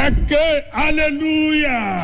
ẹ ké hallelujah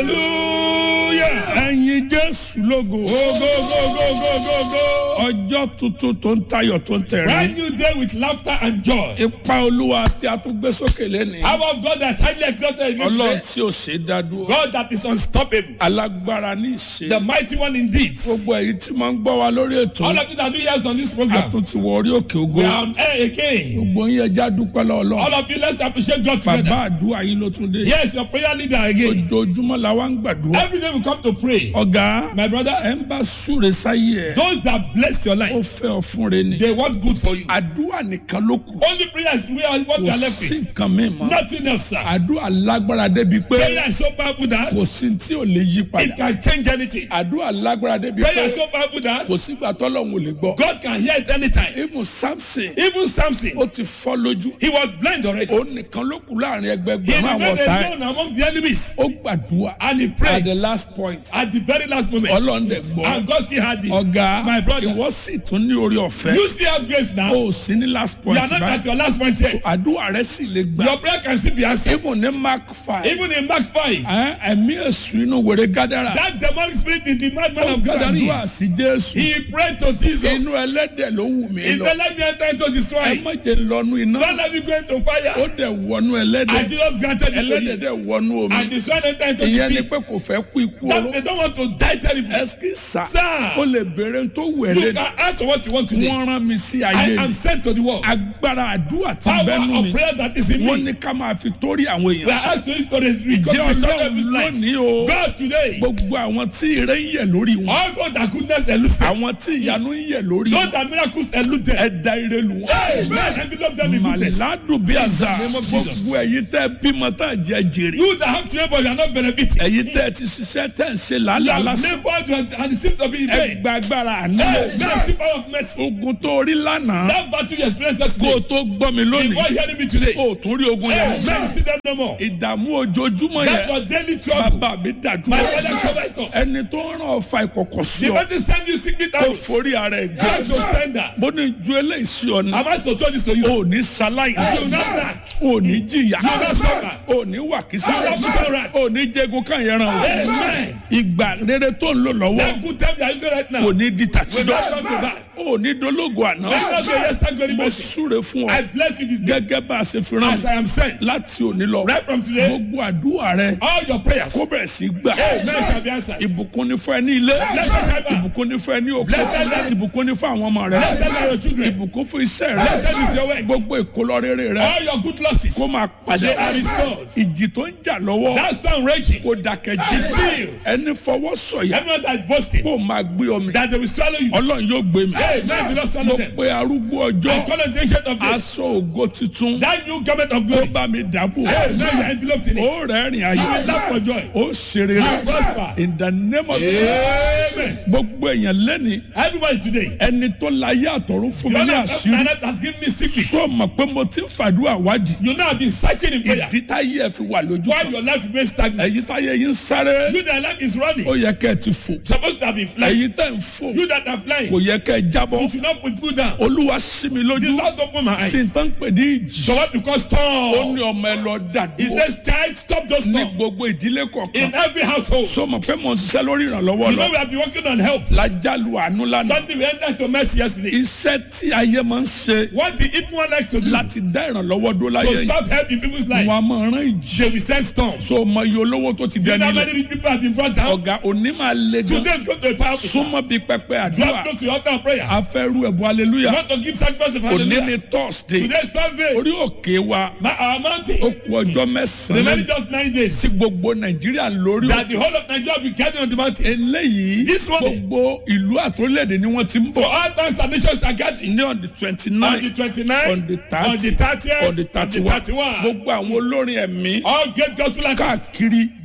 hallelujah. ẹ̀yin jésù lógo go go go go go go go. ọjọ́ tuntun tó ń tayọ̀ tó ń brand tẹ̀rín new day with laughter and joy. ipa olúwa tí a tún gbé sókè lẹ́nìí Power of God that's highly exalted in you ọlọ́run today. tí ò ṣe é dá dúró God that is unstoppable. alágbára ní ìṣe The mighty one indeed. gbogbo èyí tí máa ń gbọ́ wa lórí ètò All of you that do years on this a program. tún ti wọ orí òkè ògo We are on air again. gbogbo yín ẹja dúpẹ́ lọ́wọ́ All Ọlọ́run of you let's appreciate God bàbá together. àdúrà yín ló tún dé Yes, your prayer leader again. ojoojúmọ́ la wá ń gbàdúrà Every day we come to pray. ọ̀gá My brother, ẹ ń bá súre sáyé ẹ those that bless your ó life, fẹ́ ọ fún re ni they want good for you. àdúrà nìkan ló kù Only prayers we are what we kò are left sí with. nǹkan mi mọ́ Nothing else, sir. àdúrà lágbára débi pé Prayer is so powerful that kò sí tí ò lè yí it padà can change anything. àdúrà lágbára débi Prayer pé is so powerful that kò sígbà tọ́lọ́hún ò lè gbọ́ God can hear it anytime. ibùn samson Even Samson, ó ti fọ́ lójú he was blind already. ó nìkan ló kù láàrin He ẹgbẹgbẹ̀rún àwọn remained ọ̀tá ẹ̀ alone among the enemies. ó gbàdúrà And he at prayed the last point at the very last moment. ọlọ́run dẹ̀ gbọ́ And God still had it. ọ̀gá My brother. ìwọ sì tún ní orí ọ̀fẹ́ You still have grace now. ó sì ní last You point are not at báyìí your last point yet. àdúrà rẹ sì lè gbà Your prayer can still be answered. ibùn ní mark five Even in Mark 5, ẹ̀, ẹ̀mí èṣù inú wèrè gádàrà that demonic spirit in the madman ó of Gadarene, gbàdúrà sí jésù he prayed to Jesus. inú ẹlẹ́dẹ̀ ló wù mí He lọ said, let me enter into ẹ destroy. má jẹ́ lọ́nu iná Don't let me go into ó fire. dẹ̀ wọnú ẹlẹ́dẹ̀ And Jesus granted it to ẹlẹ́dẹ̀ you. dẹ̀ wọnú omi And the son entered into ìyẹn ni the pé kò fẹ́ kú ikú pit. That oró they don't want to die terribly. ẹsì sá Sir. ó lè béèrè tó You wẹ̀rẹ̀ can ask what you want today. wọ́n rán mi sí I ayé am mi sent to the world. agbára àdúrà ti Power bẹ́nu mi of prayer that is in wọ́n me. ní ká máa fi torí àwọn We èèyàn are sọ asked to to the ìjẹ́ reconstruction of his ọlọ́run life. lónìí o God today. gbogbo àwọn tí ire ń yẹ̀ lórí wọn All God that goodness elude them. àwọn tí ìyanu ń yẹ̀ lórí Those wọn that miracles elude them. ẹ̀dá ire lù wọ́n. Amen. Envelope them in goodness. màládùn bí àzà In the name of Jesus. gbogbo ẹ̀yin tẹ́ bímọ tá jẹ jèrè You that have children but you are not benefiting. ẹ̀yin tẹ́ ti ṣiṣẹ́ tẹ́ ń ṣe You làálàá have lásán labored and and it seems to be in vain. ẹgbà agbára àná Hey, now the power of mercy. ogun tó rí lánàá That battle you experienced kó o yesterday. tó gbọ́ mi Before lónìí hearing me today. o ò tún rí ogun Hey, yẹn now you see them no more. ìdààmú ojoojúmọ́ That yẹn was daily trouble. bàbá mi dàdúrà My father covered it up. ẹni tó ń ràn ọ̀fà ìkọ̀kọ̀ sí The ọ person send you secret kó out. forí ara ẹ̀ gbé God to send that. bó ní ju eléyìí sí ọ ní I'm asked to tell this to you. o ò ní ṣaláì You will not lack. o ò ní jìyà You will not suffer. o ò ní wàkísà You will not become right. o ò ní jẹgun káyẹn ràn o Amen. ìgbà rere tó ń lò lọ́wọ́ That good time you are using right now. kò ní di Will not tàtijọ́ come to back. o ò ní dológo àná Let not say yes, thank God, mo mercy. súre fún I ọ bless you this day. gẹ́gẹ́ bá a ṣe fi rán As I am sent. mi láti òní lọ Right from today. gbogbo àdúrà rẹ All your prayers. kó bẹ̀rẹ̀ sí gbà Amen shall be answered. ìbùkún ní fún ẹ ní ilé Blessed are you. ìbùkún ní fún ẹ ní òkú Blessed are you. ìbùkún ní fún àwọn ọmọ rẹ Blessed are your children. ìbùkún fún iṣẹ́ rẹ Blessed is your work. gbogbo ìkólọ rere rẹ All your good losses. kó máa padà They are restored. ìjì tó ń jà lọ́wọ́ That storm raging. kó dákẹ́ jí Still. ẹni fọwọ́ sọ̀yà Everyone that is boasting. kó máa gbé omi That they will swallow you. ọlọ́run yóò gbé mi Amen. Will not mo swallow them. pe arúgbó ọjọ́ I call on the ancient of days. aṣọ ògo tuntun That new garment of kó glory. bá mi dàbò Amen. You are enveloped in it. ó rẹ́rìn You ayé will laugh for joy. ó ṣeré rẹ Prosper. in the name of Amen. gbogbo èèyàn lẹ́ni Everybody today. ẹni tó láyé àtọ̀run fún mi You ní know àṣírí that has given me secret. tó mọ̀ pé mo ti ń fàdúrà wádìí You know I've been searching in prayer. ìdí táyé ẹ fi wà lójú While kan your life remains stagnant. èyí táyé yín sáré You that life is running. ó yẹ kẹ́ ẹ ti fò Supposed to have been flying. èyí tẹ̀ ń fò You that are flying. kò yẹ kẹ́ ẹ jábọ́ You should not put foot down. olúwa sí mi The lójú Lord open my sí eyes. n tán pè ní ìjì So what because ó storm? ní ọmọ ẹ lọ He dàdúró says, child, stop those ní storm. gbogbo ìdílé kọ̀ọ̀kan In every household. so mọ̀ pé mo ń ṣiṣẹ́ lórí ìrànlọ́wọ́ You lọ know we have been working on help. lájálù àánú lánàá Something we entered into mercy yesterday. iṣẹ́ tí ayé máa ń ṣe What the if one likes to do láti dá ìrànlọ́wọ́ dó láyé to yìí stop helping people's life, wọn a máa rán ìjì they will send storms. so mọ iye olówó tó ti You know dẹni how lẹ many people have been brought down? ọ̀gá òní máa le gan Today is going to be powerful. súnmọ́ bíi pẹpẹ àdúrà Drop close to your altar of prayer. afẹ́rú ẹ̀bùn You aleluya want to give sacrifice of òní hallelujah. ni thursday Today is Thursday. orí òkè wa My, our mountain. ó kú ọjọ́ Remaining mẹ́sàn-án just nine days. tí gbogbo nàìjíríà lórí That the whole of Nigeria will be gathering on the mountain. eléyìí This one- gbogbo ìlú àtòlẹ́dẹ̀ ni wọ́n ti ń So bọ̀ all towns and nations are gathering. ní on the twenty On nine the 29th, on the on the thirty 30th, on the thirty one gbogbo àwọn olórin ẹ̀mí All great gospel artists káàkiri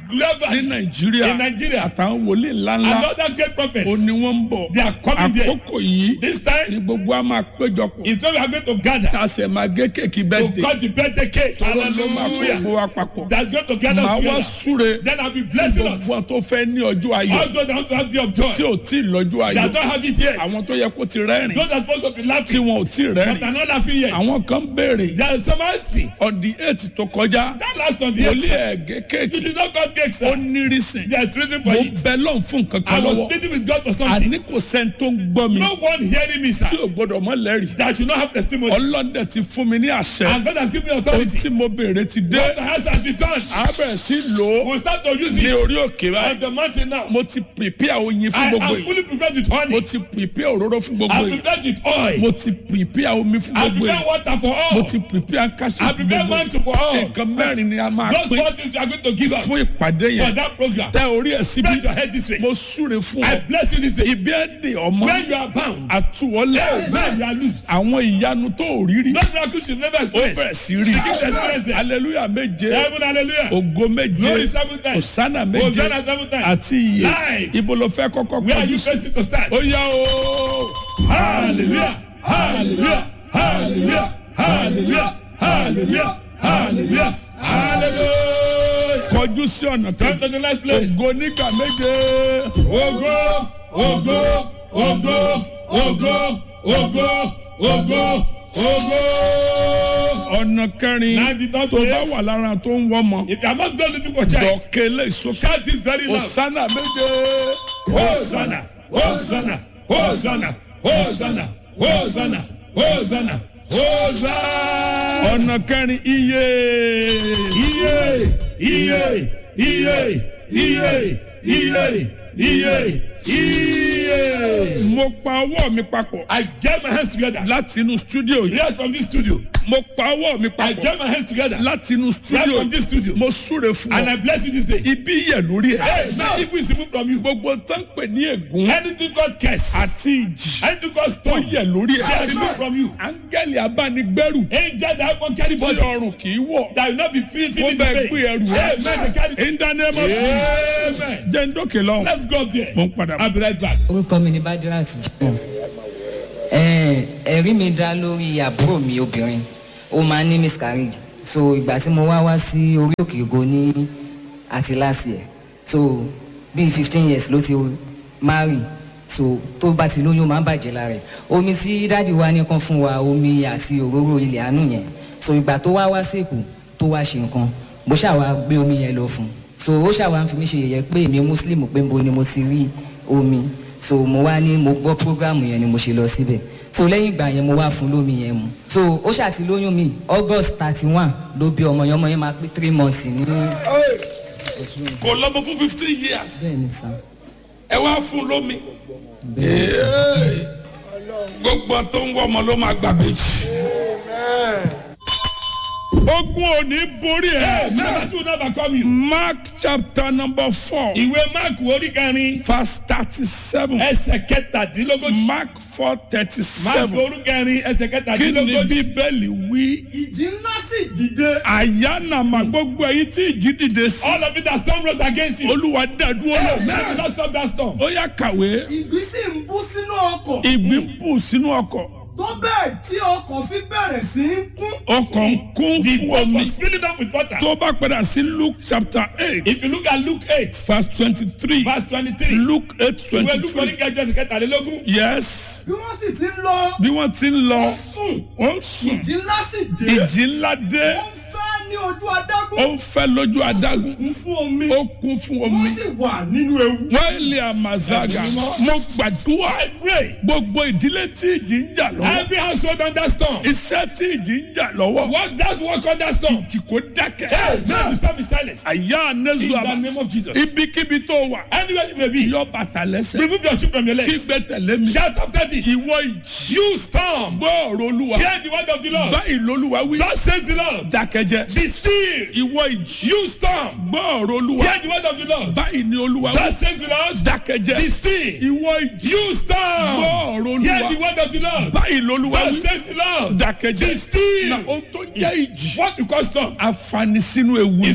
global ní nàìjíríà in Nigeria. àtàwọn wòlíì ńláńlá Another great prophets. ó ní wọ́n ń bọ̀ They are coming there. àkókò yìí This time ni gbogbo a máa péjọpọ̀ is when we are going to gather tá a sì máa gé kéèkì to bẹ́ẹ̀dẹ̀ cut the birthday cake. ló máa kó Hallelujah. gbogbo wa papọ̀ That's going to gather màá us wá together. súre Then I'll be blessing us. gbogbo tó fẹ́ ní ọjọ́ ayọ̀ All those that want to have the of tí joy. ò tí ì lọ́jọ́ ayọ̀ That don't have it yet. àwọn tó yẹ kó ti rẹ́rìn Those that supposed to be tí laughing. wọn ò tí ì But rẹ́rìn are not laughing yet. àwọn kan béèrè There is some asking. on the eight tó kọjá That last on the wòlíì eighth. ẹ̀gẹ́ You kéèkì did not cut cake, ó sir. ní rísìn There's reason mo for it. bẹ lọ́n fún nǹkan I kan was lọ́wọ́ pleading with God for something. àní kò sẹ́ni tó ń gbọ́ mi No one hearing me, sir. tí ò gbọ́dọ̀ mọ́ lẹ́rìí That you not have testimony. ọlọ́dẹ ti fún mi ní àṣẹ And God has given me ohun authority. tí mo béèrè ti dé God has has returned. a bẹ̀rẹ̀ sí lò ó We'll start to use ní it orí òkè on báyìí the mountain now. mo ti prepare oyin fún I gbogbo am yìí fully prepared with mo honey. ti prepare òróró fún gbogbo I'm yìí prepared with oil. mo ti prepare omi fún I gbogbo prepare yìí water for mo all. ti prepare káṣí I fún prepare gbogbo mantle yìí for all. nǹkan mẹ́rin ni a máa Those pín four things we are going to give out fún ìpàdé for yẹn that program. tẹ orí ẹ̀ síbi Bend your head this way. mo súre fún I ọ bless you this day. ibi ẹ̀ dè ọmọ When you are bound, àtúwọlé when you are loose. àwọn ìyanu tó ò rí rí Those miracles you never ó bẹ̀rẹ̀ experienced. sí rí Begin to experience them. hallelujah méje Seven hallelujah. ògo méje Glory seven times. òsánà méje Hosanna seven times. àti iye Live. ibo ló fẹ́ kọ́kọ́ Where are kọjú you sí facing to start? ó yá o Hallelujah. Hallelujah. Hallelujah. Hallelujah. Hallelujah. Hallelujah. Hallelujah. kọjú sí ọ̀nà Come kejì to the next place. ògo nígbà méje Ogo, ogo, ogo, ogo, ogo, ogo, ogo. ọ̀nà kẹrin Now the third tó bá place. wà lára tó ń wọ́mọ If you are not done looking for child, dọ̀kẹ́ lè sókè shout this very loud. òsánà méje Hosanna, Hosanna, Hosanna, Hosanna, Hosanna, Hosanna, Hosanna. ọ̀nà kẹrin iye Iye, iye, iye, iye, iye, iye, iye. mo pa ọwọ́ mi papọ̀ I get my hands together. láti inú stúdíò yìí Right from this studio. mo pa ọwọ́ mi I papọ̀ get my hands together. láti inú Right stúdíò from this studio. mo súre fún And ọ I bless you this day. ibi yẹ lórí ẹ Hey, now if we remove from you, gbogbo tó ń pè ní ègún anything God curse, àti ìjì anything God tó stone, yẹ lórí they are ẹ removed from you. áńgẹ́lì abánigbẹ́rù Angel that won't carry tí body. ọrùn kì í wọ̀ that will not be feel wọ́n feeling bẹ the gbé pain. ẹrù ẹ Amen. They carry. in the name of Jesus Amen. jẹ́ ń dókè lọ́hùn Let's go up there. mo ń padà bọ̀. I'll be right back. orúkọ mi ni badirat jimoh ẹ̀ẹ́n, ẹ̀rí mi dá lórí àbúrò mi obìnrin ó máa ń ní miscarriage so ìgbà tí mo wá wá sí orí òkè ògo ní àti last year so bíi fifteen years ló ti marry so tó bá ti lóyún ó máa ń bàjẹ́ lára ẹ̀ omi tí dáàdi wa ní kan fún wa omi àti òróró ilẹ̀ àánú yẹn so ìgbà tó wá wá sí èkó tó wá ṣe nǹkan bó ṣàwá gbé omi yẹn lọ fún un so ó ṣàwá ń fi mí ṣe yẹ̀yẹ́ pé èmi muslim pé mo ni mo ti rí omi so mo wá ní mo gbọ́ program yẹn ni mo ṣe lọ síbẹ̀ so lẹ́yìn ìgbà yẹn mo wá fún lómi yẹn mu so ó ṣàti lóyún mi august thirty one ló bí ọmọ yẹn ọmọ yẹn máa pé three months ní kò lọ́mọ fún fifteen years bẹ́ẹ̀ ni sàn ẹ wá fún lómi gbogbo tó ń wọ ọmọ ló máa gbà méjì. ogun ò ní borí Hey, ẹ. never to never come you. mark chapter number four Ìwé Mark orí kẹrin verse thirty-seven ẹsẹ̀ kẹtàdínlógójì. mark four Mark thirty-seven orí kẹrin ẹsẹ̀ kí ni kẹtàdínlógójì. bíbélì wí. ìjì ńlá sì dìde. àyànnàmà gbogbo èyí tí ìjì dìde sí. All of it that storm rose against you. olúwa dàdúró Hey, lọ. man, do not stop that storm. ó yá kàwé ìgbì sì ń bú sínú ọkọ̀. ìgbín bù sínú ọkọ̀ tó bẹ́ẹ̀ tí ọkọ̀ fi bẹ̀rẹ̀ sí í kún. ọkọ̀ ń kún The fún boat omi. was filling up with water. tó bá padà sí luke chapter eight If you look at Luke eight verse twenty-three verse twenty-three. luke eight Ìwé Luke orí twenty-three kẹjọ ẹsẹ̀ kẹtàlélógún. yes bí wọ́n sì ti ń lọ. bí wọ́n ti ń lọ ó sùn. ó ń sùn ìjì ńlá sì dé. ìjì ńlá dé ó ń fẹ́ ní ojú ó adágún. ń fẹ́ lójú adágún kún fún omi. ó kún fún omi wọ́n sì wà nínú ewu. wọ́n lè àmàzága mo gbàdúrà I pray. gbogbo ìdílé tí ìjì ń jà lọ́wọ́ Every household under storm. iṣẹ́ tí ìjì ń jà lọ́wọ́ Work that work under storm. ìjì kò dákẹ́ Hey, man, you stop his silence. àyà In anẹ́sù the àmà name of Jesus. ibikíbi tó wà Anywhere you may be. yọ bàtà lẹ́sẹ̀ Remove your shoe from your kí legs. gbé tẹ̀lé mi Shout after this. ìwọ ìjì You storm. gbọ́ ọ̀rọ̀ olúwa Hear the word of the Lord. báyìí lolúwa wí Thus says the Lord. dákẹ́jẹ́ Be still. ìwọ ìjì You storm. gbọ́ ọ̀rọ̀ olúwa Hear the word of the Lord. báyìí ni olúwa wí Thus says the Lord. dákẹ́jẹ́ Be still. ìwọ ìjì You gbọ́ storm. ọ̀rọ̀ Hear the olúwa word of the Lord. báyìí lolúwa Thus wí says the Lord. dákẹ́jẹ́ Be still. na ohun tó jẹ́ ìjì What you call storm àfààní sínú ewu is something that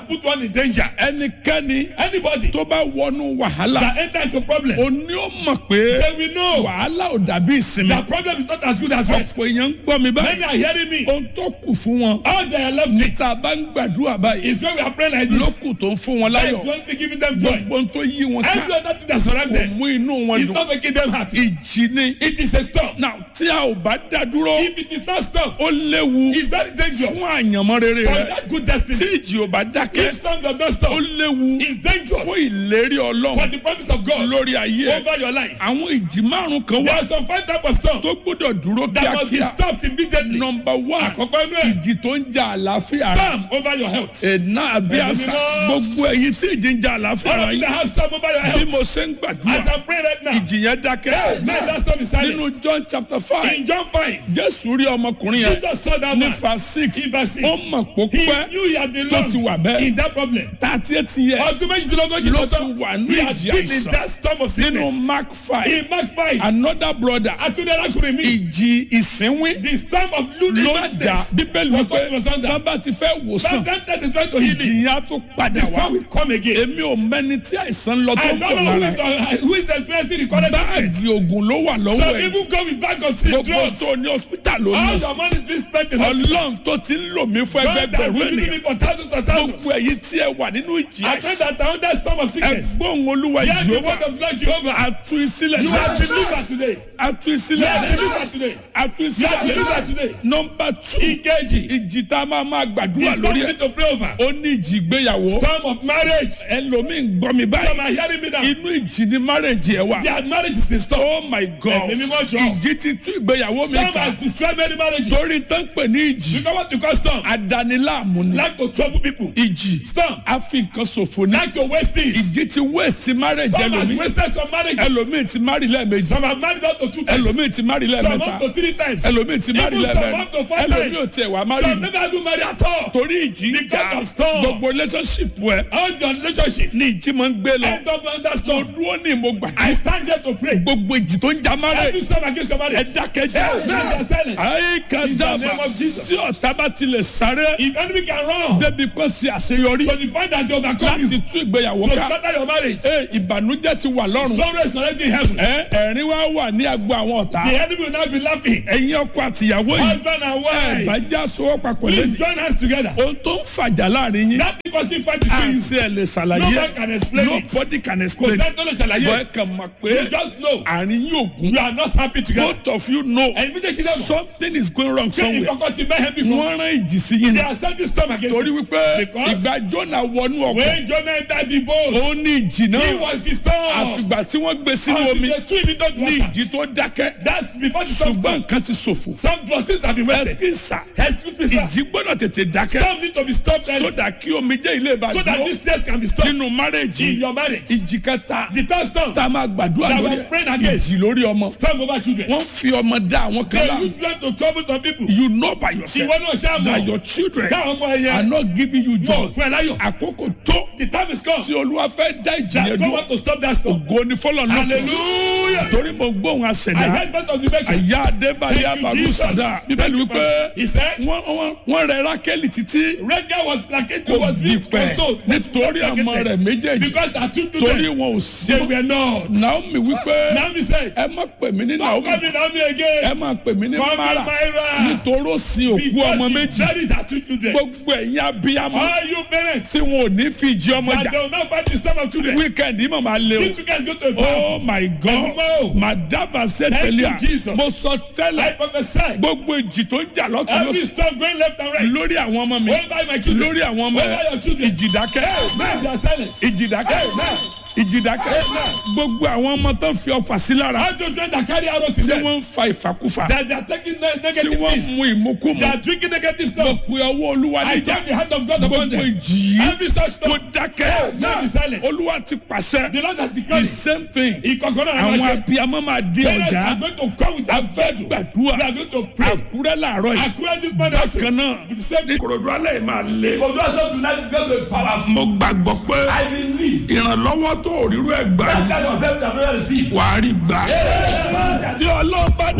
put one in danger. ẹnikẹ́ni Anybody tó bá wọnú wàhálà that enter into problem, ó ní ó mọ̀ pé they will know wàhálà ò dàbí ìsinmi that problem is not as good as rest. ọ̀pọ̀ èèyàn ń gbọ́ mi Many báyìí are hearing me. ohun tó kù fún wọn All they are left with níta bá ń gbàdúrà báyìí is when we are praying like this. lókù tó ń fún wọn That láyọ̀ is the only thing giving them joy. gbogbo ohun tó yí wọn ká Every other thing that surrounds kò them mú inú wọn is dùn not making them happy. ìjì ni It is a storm. náà tí a ò bá dá dúró If it is not storm, ó léwu it's very dangerous. fún àyànmọ́ rere For rẹ that good tí destiny, ìjì ò bá dákẹ́ if storm does not ó stop, léwu it's dangerous fún ìlérí for ọlọ́run the promise of God lórí ayé ẹ over your life. àwọn ìjì márùn kan There wà are some five type of storm tó gbọ́dọ̀ dúró that must be kíákíá stopped immediately. nọmba one Àkọ́kọ́ inú ẹ̀, ìjì tó ń ja àlàáfíà rẹ storm over your health. ẹ̀nà àbí Ẹ̀mí àṣà mímọ́. gbogbo ẹ̀yin tí ìjì ń ja àlàáfíà All rẹ of you that yìí have storm over your bí health, mo ṣe ń as gbàdúrà I pray right now, ìjì yẹn dákẹ́ man, that storm is nínú silent. John chapter five In John 5, Jésù rí ọmọkùnrin yẹn Jesus saw that ní man. fa six In verse six. ó mọ̀ pó He pẹ́ knew he had been tó ti wà long bẹ́ẹ̀ in that problem. thirty eight years Ọdún méjìdínlógójì ló ló ti sọ. wà ní He had ìjì been in àìsàn that storm of nínú sickness. Mark five In Mark 5, another brother Atunde Akunrin mi, ìjì ìsínwín the storm of ló losing jà madness. bíbélì was what wípé was under. tábà ti fẹ́ wòsàn Sometimes they try to heal ìjì it. yẹn á tó padà The wá storm will come again. èmi ò mẹ́ni tí àìsàn lọ tó I ń don't bọ̀ know who lára is, uh, who is experiencing the current sickness. báàgì oògùn ló wà lọ́wọ́ Some ẹ̀ even go with bag of sick gbogbo drugs. tó ní hospital ló All ní your sí money is being spent in hospitals. ọlọ́run tó ti ń lò mí fún God has ẹgbẹgbẹ̀rún been ènìyàn giving me for thousands and thousands. gbogbo èyí tí ẹ wà nínú ìjì I pray àìsàn that I under storm of sickness. ẹgbọ́n olúwa Hear the ìjọba word of Lord Jehovah. atu ìsílẹ̀ You are delivered today. atu You ìsílẹ̀ are delivered today. atu You are delivered ìsílẹ̀ today. nọmba two Ìkejì. ìjì tá a máa máa The gbàdúrà storm lórí we ẹ̀ need to pray over. ó ní ìjì ìgbéyàwó Storm of marriage. ẹlòmíín gbọ́ mi Some báyìí are hearing me now. inú ìjì ni marriage ẹ̀ wà Their marriage is in storm. oh my god Ẹ̀mí mímọ́ jọ. ìjì ti tú ìgbéyàwó mi Storm ká has destroyed many marriages. torí tán pè ní ìjì You know what you call storm? adaniláàmú ni Like to trouble people. ìjì Storm. a fi nǹkan ṣòfò ní Like to waste things. ìjì ti waste marriage Storm has ẹlòmíín wasted some marriages. ẹlòmíín ti marry lẹ́ẹ̀mejì Some have married up to two times. ẹlòmíín ti marry Some lẹ́ẹ̀mẹ́ta up to three times. ẹlòmíín ti marry Even some lẹ́ẹ̀mẹ́rin up to four ẹlòmíín ò times. tiẹ̀ wá marry Some never even marry at all. torí ìjì ń Because jà of storm. gbogbo relationship ẹ All your relationship. ní ìjì máa ń gbé lọ End up under mo storm. dúró ní mo I gbàdúrà stand here to pray. gbogbo ìjì tó ń jà Every marriage storm against your ẹ marriage. dákẹ́jẹ́ Now silence. ayé kan In the dábàá name of Jesus. tí ọ̀tá bá tilẹ̀ sáré If enemy can run débi pé ṣe àṣeyọrí to the point that they overcome láti you tú ìgbéyàwó to ká scatter your marriage, ẹ ìbànújẹ́ ti wà lọ́rùn sorrow is already in heaven. ẹ ẹ̀rín wá wà ní agbo àwọn ọ̀tá The enemy will not be laughing. ẹ̀yin ọkọ àtìyàwó yìí Husband and ẹ bá wife, já sowọ́ papọ̀ please lẹ́nu join us together. ohun tó ń fàjà láàrin yín That because he fight between you. àti ẹ̀ lè No ṣàlàyé man can explain it. nobody can Kò explain sẹ́ni tó lè bọ́ ẹ ṣàlàyé. kàn mọ̀ You pé just know àárín yóò gún you are not happy together. both of you know Ẹ̀yin méjèèjì dẹ̀ mọ̀. something is going wrong Ṣé somewhere ìkọ̀kọ̀ ti mẹ́hẹ́ bí kan? wọ́n rán ìjì sí yín They ni are sending storm against torí you. wípé Because- ìgbà Jónà wọnú ọkọ̀ When Jonah entered the boat, ó ní ìjì he náà was the storm. àfìgbà tí wọ́n gbé sínú Until omi they threw him into the ní water. ìjì tó dákẹ́ That's before the storm ṣùgbọ́n started. nǹkan ti ṣòfò Some things have been wasted. ẹ̀sìnsà Excuse me, sir. ìjì gbọ́dọ̀ tètè dákẹ́ Storm need to be stopped early sódà kí omi jẹ́ ilé ìbàdàn so that this test can be stopped nínú márèjì in your marriage. ìjì kẹta The third storm, tá a máa gbàdúrà That lórí we're praying against. ìjì lórí ọmọ storm over children. wọ́n fi ọmọ dá àwọn kan They láàmú use them to trouble some people. you know by yourself Ìwọ náà ṣáà that mọ̀. your children Dáhùn ọmọ are ẹyẹ. not giving you Wọ́n joy fún ẹ láyọ̀. àkókò tó The time is come. tí olúwa fẹ́ dá ìjì That yẹn God dúró want to stop that storm. ògo ni fọlọ́ náà Hallelujah. torí mo gbóhùn I àṣẹdá heard part of the message. àyà adébáyé Thank you, abalu Jesus. sada bíbélì wípé He said, wọ́n wọ́n- wọ́n rẹ rákẹ́lì títí Rega was placated, kò was being gbìpẹ̀ consoled. was nítorí ọmọ placated. rẹ̀ méjèèjì Because her two torí children, wọn ò sí they were not. naomi wípé Naomi said, ẹ má pè mí ní Don't naomi call me Naomi again. ẹ má pè mí ní Call me mara Myra. nítorí ó sin òkú Because ọmọ she méjì buried her two children. gbogbo ẹ̀yin abiyamọ All you parents, tí wọn ò ní fi ìjì ọmọ that jà they will not fight the storm of children. wíkẹ̀ndì mọ̀ máa lé o. These children go to a bath. oh my god Ẹ̀gbọ́n o. madaba sẹ́tẹ̀lẹ́à Thank you, Jesus. mo sọ I tẹ́lẹ̀ prophesy. gbogbo ìjì tó ń jà lọ́tún Every lọ́sùn storm going left and right. lórí àwọn ọmọ mi Over my children. lórí àwọn ọmọ Over ẹ your children. ìjìdákẹ́ Man, they are silent. ìjìdákẹ́ ìjìdákẹ́ gbogbo àwọn ọmọ tó ń fi ọfà sí lára All those children that carry arrows in tí them. wọ́n ń fa ìfàkúfà That they are taking ne- tí negative wọ́n ń things. mu ìmúkúmu They are drinking negative mo stuff. pe ọwọ́ olúwa I níjà turn the hand of God upon gbogbo them. ìjì yìí Every such kó storm. dákẹ́ Man, be silent. olúwa ti pàṣẹ The Lord has the declared. same thing Ìkọ̀kọ̀rọ̀ àwọn àwọn àṣẹ. abiyamọ máa di Parents ọjà are going to come with their faith. gbàdúrà We are going to pray. àkúrẹ́ làárọ̀ yìí According to this man also. bákan náà With the same ní kòròdú alẹ́ yìí máa lé. Conversion tonight is going to be powerful. mo gbàgbọ́ pé I believe. ìrànlọ́wọ́ tó òrírú ẹ̀ gbà That kind of help that we receive. wàá rí gbà. bí ọlọ́ọ̀bá dẹ̀ rán yàn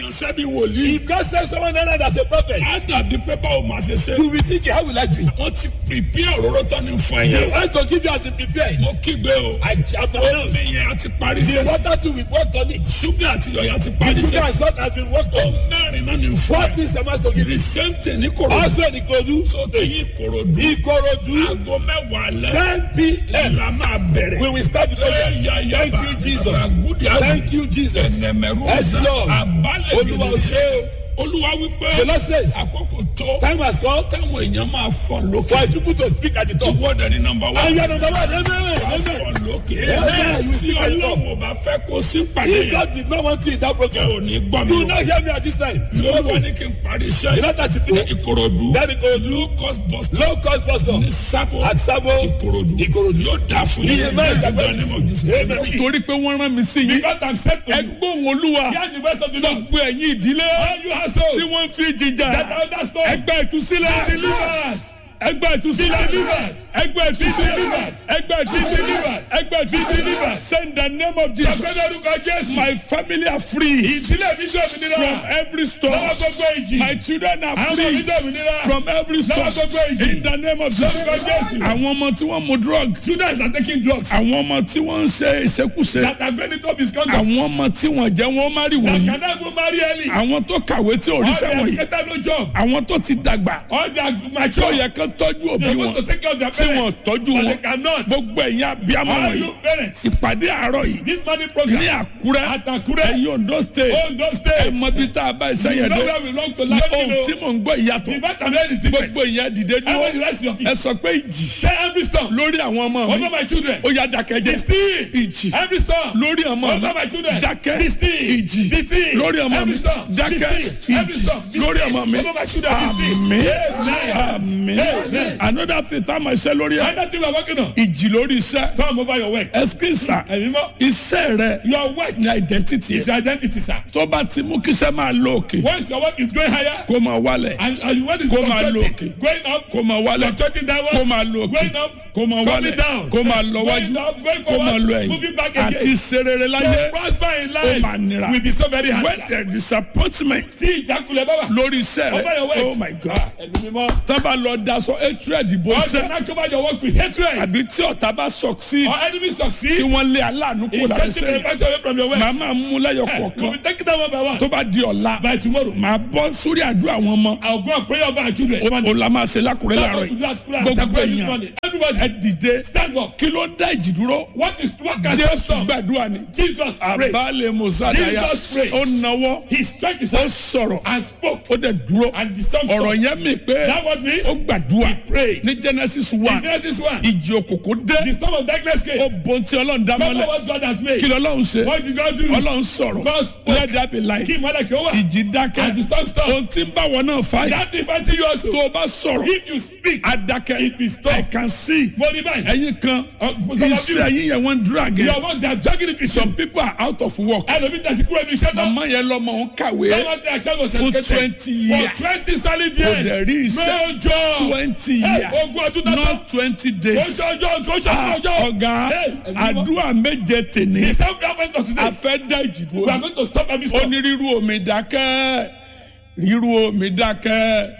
ránṣẹ́ bí wòlíì. If God sends someone else as a prophet, á dàbí pé báwo máa ṣe ṣe. you will think, how will I do it? wọ́n ti pèpè òróró tán ní fún They ẹ̀yẹ. want to give you as a prepared. mo kígbe o. I am announced. omi yẹn á ti parí The sẹ́sẹ́. water too will work on it. ṣúgà àti yọ̀yà ti The parí sugar sẹ́sẹ́. and salt has been worked ó on. mẹ́rin náà ní fún What ẹ. is the master give the you? same thing ní korodu. Also in Ikodu, sóde yìí korodu. Ikorodu, aago mẹ́wàá lẹ́. 10 p.m. la máa bẹ̀rẹ̀. We will start the program. Thank you, Jesus. Thank you, Jesus. ẹnẹmẹrú Yes, Lord. abalẹ̀ Olúwa ò ṣe o. olúwa wípé The Lord says, àkókò tó time has come táwọn èèyàn máa fọ for lókè. his people to speak at the top. ìwọ́dẹ ní nọmba wá. And you are number one. Amen. wàá Amen. fọ lókè. Amen. You tí speak at the top. ọlọ́run bá fẹ́ kó sí pàdé If yẹn. God did not want you in that ò program, ní gbọ́ mi you will o. not hear me at this time. tí olúwa ní kí n parí You iṣẹ́ know that you ní ìkòròdú. Then Ikorodu, low cost bus stop low cost bus stop. ní sábò At Sabo, ìkòròdú. Ikorodu. yóò dáa fún He yín. is very Bẹ́ẹ̀ ni mo jù sí. Amen. torí pé wọ́n rán mi sí yín. Because I'm sent to you. ẹgbọ́n olúwa Hear the voice of the Lord. gbogbo ẹ̀yin ìdílé All you household tí wọ́n fi jìjà that are under storm. ẹgbẹ́ ìtúsílẹ̀ Deliverance. ẹgbẹ́ ìtúsílẹ̀ Deliverance. ẹgbẹ́ ìtúsílẹ̀ Deliverance. ẹgbẹ́ ìtúsílẹ̀ ẹgbẹ́ ìtúsílẹ̀ send the name of Jesus Sọ̀gbẹ́ni orúkọ Jésù. my family are free Ìdílé mi jẹ́ from òmìnira. every storm Lọ́wọ́ gbogbo ìjì. my children are Àwọn ọmọ mi free jẹ́ òmìnira. from every storm Lọ́wọ́ gbogbo ìjì. in the name of Jesus Lórúkọ Jésù. àwọn ọmọ tí wọ́n mu drug Students are taking drugs. àwọn ọmọ tí wọ́n ń ṣe ìṣekúṣe That are going to misconduct. àwọn ọmọ tí wọ́n jẹ́ wọ́n má rí That wọ̀nyí can never marry early. àwọn tó kàwé tí ò All ríṣẹ́ their wọ̀nyí educated no job. àwọn tó ti dàgbà All their tó mature. yẹ kán tọ́jú òbí They wọn want to take care of their tí wọn parents. tọ́jú But wọn they cannot. gbogbo ẹ̀yin abiyamọ All wọ̀nyí you parents. ìpàdé àárọ̀ yìí This money ní program. àkúrẹ́ At Akure. ẹ̀yin ondo state Ondo State. ẹ̀mọ bí tá a bá iṣẹ́ You yẹn know dé where we belong to ní like ohun tí you know. mò ń gbọ́ ìyàtọ̀ The fact I'm here is different. gbogbo ìyẹn dìde Everybody dúró rest your ẹ feet. sọ pé ìjì Say every storm. lórí àwọn ọmọ mi Over my children. ó yá dákẹ́jẹ́ Be still. ìjì Every storm. lórí ọmọ mi Over my children. dákẹ́ Be still. ìjì Be still. lórí ọmọ mi Every storm. Be dákẹ́ still. Every ìjì storm. Be lórí still. ọmọ mi Over my children. Be still. àmín Amen. àmín Amen. another thing tá a máa ṣe lórí ẹ Another thing we are working on. ìjì lórí iṣẹ́ Storm over your work. ẹsikísà Ẹ̀yin mọ́. iṣẹ́ rẹ Your work ní identity is ẹ your identity, sir. tó bá ti mú kíṣẹ́ máa lọ òkè Once your work is going higher, kó máa wálẹ̀ and, and when it's Kó máa lọ fluctuating, òkè. going up, kó máa wálẹ̀ fluctuating downwards, kó máa lọ òkè going up, kó máa coming wálẹ̀ down, kó máa lọ wájú going up, going kó máa forward, lọ ẹ̀yìn moving back àti again. serere To láyé prosper in ó máa nira life will be so very hard. when sir. there is disappointment Tí ìjákulẹ̀ bá wà. lórí iṣẹ́ Over your rẹ work. oh my god Ẹ̀mí mímọ́. tábà lọ daṣọ hatred ìbò All iṣẹ́ the knack over your work with hatred. àbí tí ọ̀tá bá succeed Or enemy tí succeed. wọ́n lé aláàánú kó In lára taking the iṣẹ́ advantage away from your work. màá máa mú lẹ́yọ̀ We'll kọ̀ọ̀kan be taking that one by one. tó bá di ọ̀la By tomorrow. màá bọ́ sórí àdúrà àwọn ọmọ I'll go and pray over our children. o la máa ṣe lákùrẹ́ láàárọ̀ yìí gbogbo èèyàn Everybody, ẹ dìde stand up. kí ló ń dá ìjì dúró What is what can stop jésù storm? gbàdúrà ni Jesus prayed. àbálẹ̀ mùsàdáyà Jesus prayed. ó nawọ́ He struck his ó hand sọ̀rọ̀ and spoke. ó dẹ̀ dúró And the storm ọ̀rọ̀ stopped. yẹn mi pé That what means? ó gbàdúrà prayed. ní genesis In one Genesis 1. ìjì òkòkò The dé storm of darkness came. ó bon tí ọlọ́run dá Remember mọ́lẹ̀ what God has kí made. lọ́lọ́run ṣe What did God do? ọlọ́run sọ̀rọ̀ God spoke. let there be light Kí ìmọ̀lẹ̀ kí ó wà. ìjì dákẹ́ And the storm stopped. ohun tí ń bá wọn náà fà yìí That inviting you also. tó o bá sọ̀rọ̀ If you speak, adakẹ́ it will stop. I can see Mo ní báyìí. ẹ̀yin kan Uh, some of you- iṣẹ́ yín yẹn wọ́n drag Your ẹ̀ work they are dragging it with some you. people are out of work Ẹlòmí tẹ̀sí kúrò ní iṣẹ́ náà. màmá yẹn lọ́mọ òun kàwé Someone tell child was for educated. twenty years For twenty solid kò years. dẹ̀ rí No iṣẹ́ job. twenty Hey, years ogún ọdún tó tán. not twenty Kò days ṣe ọjọ́ kò ṣe Ah, ọjọ́. ọ̀gá Hey, ẹ̀mí mọ́. àdúrà méje tèní The self government of today. a fẹ́ dá ìjì We are dúró going to stop every ó storm. ní rírú omi dákẹ́ rírú omi dákẹ́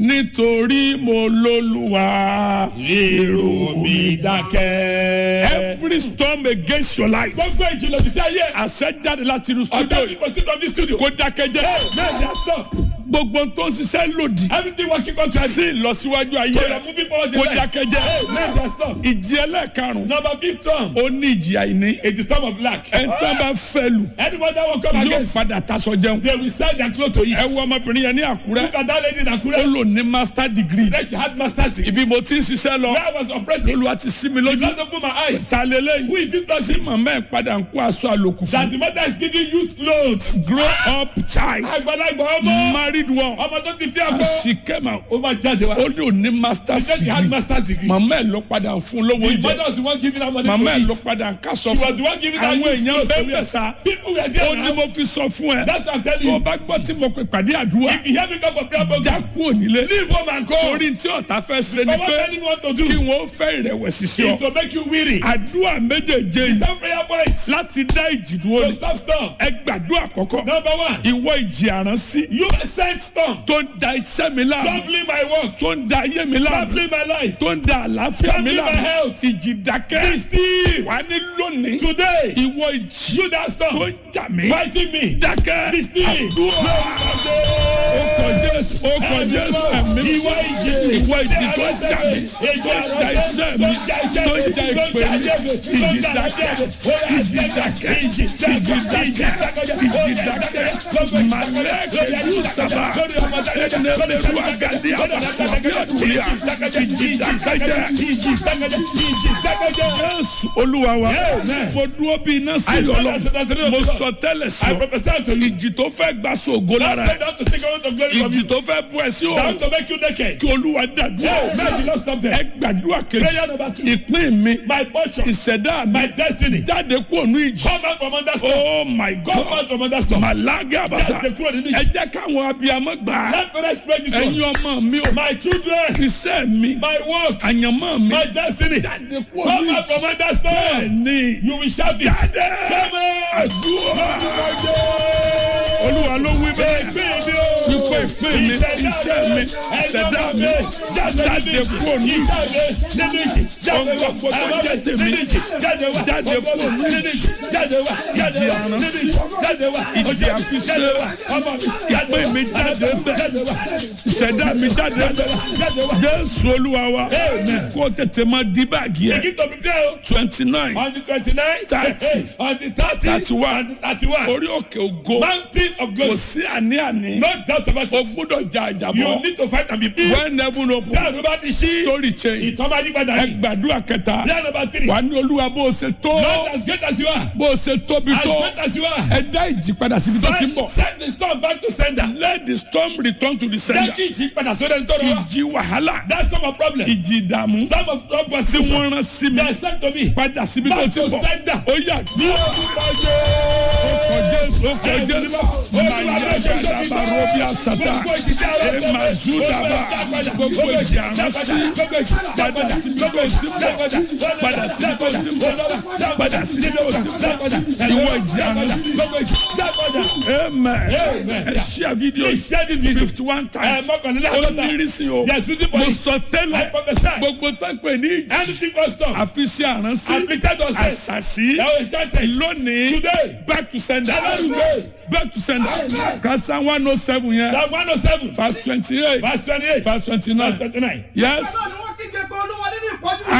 nítorí mo lólúwa Rírú omi dákẹ́. every storm against your life Gbogbo ìjìnlẹ̀ òjì sí ayé. àṣẹ jáde láti inú studio Ọjọ́ yìí people sit from this studio. kó dákẹ́ jẹ́ Now they are stopped. gbogbo tó ń ṣiṣẹ́ lòdì Everything working contrary. sí ìlọsíwájú ayé So you are moving forward in kó life. dákẹ́ jẹ́ Now they are stopped. ìjì ẹlẹ́ẹ̀karùn-ún Number fifth storm. ó ní ìjì àìní It is storm of lack. ẹ̀ńtọ́ bá fẹ́ lù Anyone that will come yóò against. padà taṣọ jẹun They will sell their clothes to ẹ eat. wo ọmọbìnrin yẹn ní àkúrẹ́ Look at that lady in ó Akure. lò ní master degree Then she had master's degree. ibi mo ti ń ṣiṣẹ́ lọ Where I was operating. olùwà ti sí mi lójú Lord open my eyes. ta lélẹ́yìn Who is this tí person? màmá ẹ̀ padà ń kó aṣọ àlòkù That fún the mother is giving youth clothes. grow up child Àgbàlagbà ọmọ. marry married one ọmọ tó ti fi and ọkọ she came out ó máa jáde wá. ó ní òní he masters said he had degree master's degree. màmá ẹ̀ ló padà fún lówó the oúnjẹ mother was the one giving her money màmá to ẹ̀ ló eat. padà ń kásọ she was fún the one giving her àwọn used èèyàn clothes to bẹ́ẹ̀ wear. sá people were ó there ní now. mo fi sọ fún ẹ that's what i'm telling tó o you. bá gbọ́ tí mo pè pàdé àdúrà if you hear me come for prayer program. já kú ònílé leave home and go. torí tí ọ̀tá fẹ́ ṣe ni but what pé anyone want to do. kí wọ́n fẹ́ ìrẹ̀wẹ̀sì sí is ọ to make you weary. àdúrà méjèèjé yìí some prayer points. láti dá ìjì dúró to ni stop storm. ẹ gbàdúrà àkọ́kọ́ number one. ìwọ ìjì àránsí you sent storm. tó ń da iṣẹ́ mi láàmú troubling my work. tó ń da ayé mi láàmú troubling my life. tó ń da àlàáfíà mi Troubling my láàmú health. ìjì dákẹ́ be still. wà ní lónìí today. ìwọ ìjì you that tó storm. ń jà mí fighting me. dákẹ́ be still. àdúrà ó kọ jésù ó kọ jésù ẹ̀mí ìwọ ìjì. ìwọ ìjì tó ń jà mí tó ń da iṣẹ́ mi tó ń da ìpè mi ìjì dákẹ́ ìjì dákẹ́ ìjì dákẹ́ ìjì dákẹ́ màlẹ́kẹ̀dù sábà ẹnẹ́lẹ́rú àgàdì àbàfọ̀ bí àdúrà ìjì dákẹ́ jésù olúwa wa mo dúró bí iná sí ọlọ́run mo sọ tẹ́lẹ̀ I sọ prophesy to you. ìjì tó fẹ́ gbà sóògo lára Step ẹ̀ down to take away the glory from ìjì you. tó fẹ́ bú ẹ sí Down òòrùn to make you naked. kí olúwa dàdúrà Oh, man, you not stop ẹ there. gbàdúrà Prayer kejì number two. ìpín mi My portion. ìṣẹ̀dá mi My destiny. jáde kúrò ní ìjì Come out from under storm. oh my Come god out from under storm. màlágà àbàṣà Jáde kúrò nínú ẹ ìjì. jẹ́ káwọn abiyamọ gbà á Let parents pray this ẹ̀yin one. ọmọ mi ò My children. iṣẹ́ mi My work. àyànmọ́ mi My destiny. jáde kúrò Come ní out ìjì from under storm. bẹ́ẹ̀ni You will shout it. jáde Come out. àdúrà olúwa ló wí bẹ́ẹ̀ wípé ìpín mi iṣẹ́ mi ìṣẹ̀dá mi jáde kúrò ní ìjì ọgbọ́gbọ́ tó jẹ́ tèmi jáde kúrò ní ìjì ìjì àránsí ìjì àfiṣẹ́ ìpín mi jáde bẹ́ẹ̀ ìṣẹ̀dá mi jáde bẹ́ẹ̀ jésù olúwa wa kó tètè máa di báàgì ẹ̀ Begin to prepare o. twenty nine On the twenty-nine. Thirty. On the thirty. Thirty-one. On the thirty-one. orí òkè ògo Mountain of kò glory. sí àní-àní No doubt about o it. gbúdọ̀ jà You àjàbọ̀ need to fight and be free. when heaven open Prayer number three. She. story change Ìtọ́ máa yí padà ẹ yìí. gbàdúrà kẹta Prayer number three. wà ní olúwa bó o ṣe tó Not as great as you are. bó o ṣe tóbi As tó great as you are. ẹ dá ìjì padà síbi tó ti ń bọ̀ Send send the storm back to sender. let the storm return to the Jẹ́ sender kí ìjì padà sórí ẹni tó rọ wá. ìjì wàhálà That's not my problem. ìjì ìdààmú Storm of storm tí persecution. wọ́n rán sí mi They sent to me. padà síbi tó Back ti to ń bọ̀ sender. ó yà ní ọkọ̀ jésù ọkọ̀ jésù mayagada barobi asata emazudaba gbogbo ìjì àránsí padà síbi tó ti ń bọ̀ padà síbi tó ti ń bọ̀ padà síbi tó ti ń bọ̀ ìwọ ìjì àránsí amen ẹ ṣíà fídíò Share this video. fifty one Ẹ times mọ́kànlélá ó àádọ́ta. ní ìrísí o Yes, reason for mo it. sọ I tẹ́lẹ̀ prophesy. gbogbo tó ń pè ní ìjì Anything but storm. àfi sí àránsí Afflicted us. àṣàṣì Now enchanted. lónìí Today. back to sender Today. back to sender kasa one oh seven yẹn Psalm one oh seven. verse twenty eight Verse twenty-eight. verse twenty Verse nine twenty-nine. yes Bẹ́ẹ̀ ni